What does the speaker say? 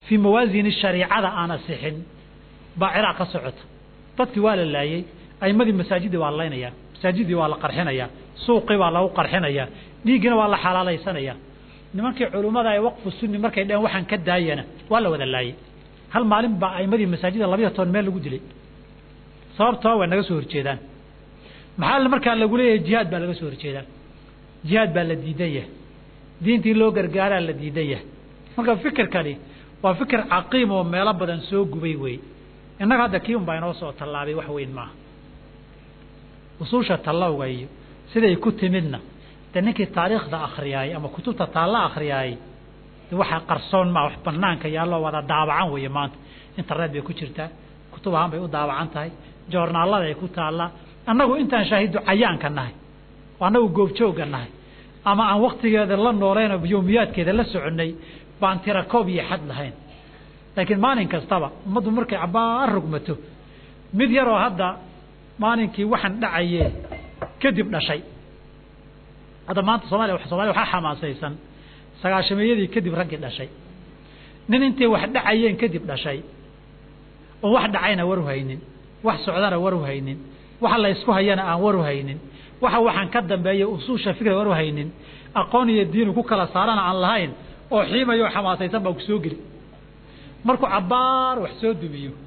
fii mawaasini shariicada aan asixin baa ciraaq ka socota dadkii waa la laayey aimadii masaajidii waa laynaya masaajidii waa la qarxinaya suuqii baa lagu qarxinaya dhiiggina waa la xalaalaysanaya nimankii culummada ee waqfu sunni markay dhaheen waxaan ka daayana waa la wada laayey hal maalin baa aimadii masaajida labiyo toban meel lagu dilay sababtoo way naga soo horjeedaan maxaa markaa lagu leeyahay jihaad baa laga soo horjeedaa jihaad baa la diidan yahay diintii loo gargaaraa la diidan yahay marka fikirkani waa fikir caqiim oo meelo badan soo gubay wey innaga hadda kii un baa inoo soo tallaabay wax weyn maaha usuusha tallawga iyo siday ku timidna de ninkii taariikhda akriyaayey ama kutubta taalla akriyaayey de waxaa qarsoon maa wax banaanka yaalloo wada daabacan weeye maanta internet bay ku jirtaa kutub ahaan bay u daabacan tahay joornaallada ay ku taallaa annagu intaan shaahidu cayaanka nahay oo annagu goobjoogga nahay ama aan waktigeeda la nooleynoo yowmiyaadkeeda la soconnay baan tira koob iyo xad lahayn laakiin maalin kastaba ummaddu markay cabbaar rugmato mid yaroo hadda maalinkii waxaan dhacayee kadib dhashay hadda maanta soomaliya soomaliya waxaa xamaasaysan sagaashameeyadii kadib raggii dhashay nin intay wax dhacayeen kadib dhashay oo wax dhacayna war u haynin wax socdana war u haynin waxa la ysku hayana aan war u haynin waxa waxaan ka dambeeya usuusha fikra war u haynin aqoon iyo diinu ku kala saarana aan lahayn oo xiimayo xamaasaysan baa ku soo geli markuu cabbaar wax soo dumiyo